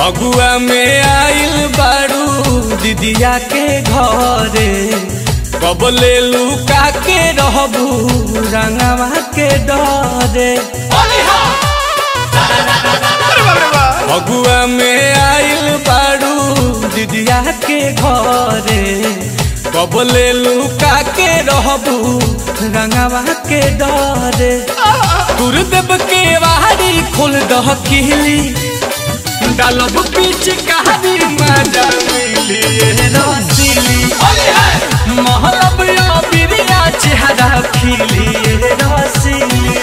फगुआ में आइल बारू दीदिया के घरे कब ले लुका के रहबू रंगवा के डरे अरे बाप रे बाप फगुआ में आइल बारू दीदिया के घरे कब ले लुका के रहबू रंगवा के डरे गुरुदेव के वारी खोल दह किली डालब पीछ कहानी मजा मिली रसीली महलब या बिरिया चेहरा खिली रसीली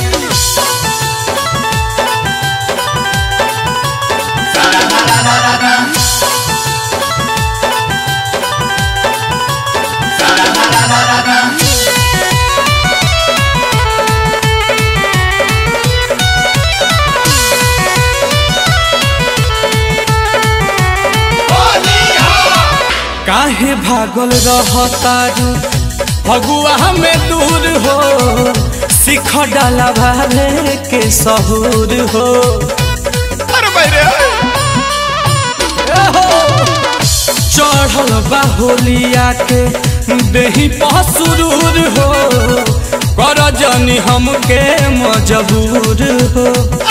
काहे भागल रहतारू फगुआ में दूर हो सिख डाला भाले के सहूर हो अरे भाई रे चढ़ल बा होलिया के देही पसुरूर हो कर जनी हमके मजबूर हो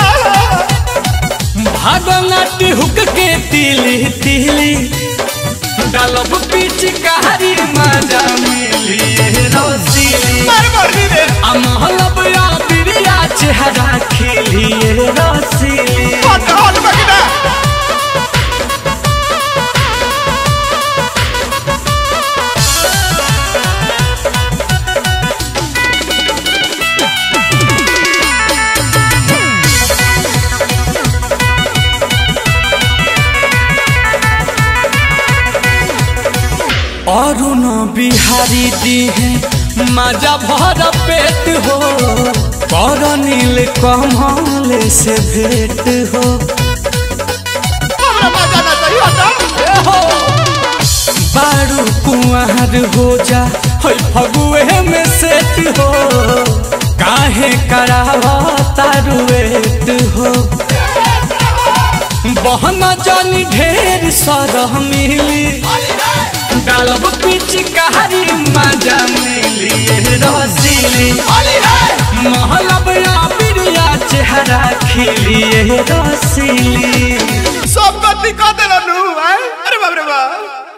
भागनाटी हुक के तिली तिली डालब पीछ कहारी मजा मिली रसीली मार मर्दी रे अमहलब या बिरिया चेहरा खिली रसीली हट हट बकिना अरुण बिहारी दी है मजा भर पेट हो कर नील कमल से भेंट हो हमरा मजा ना चाहिए हटा बारू कुंवर हो जा है फगुए में सेट हो काहे करावा तारुएट हो बहन जानी ढेर सरह मिली डालब पीछ कहारी मजा मिली रसीली महलब या बिरिया चेहरा खिली रसीली सब गति कर देला नु हैं? अरे बाप रे बाप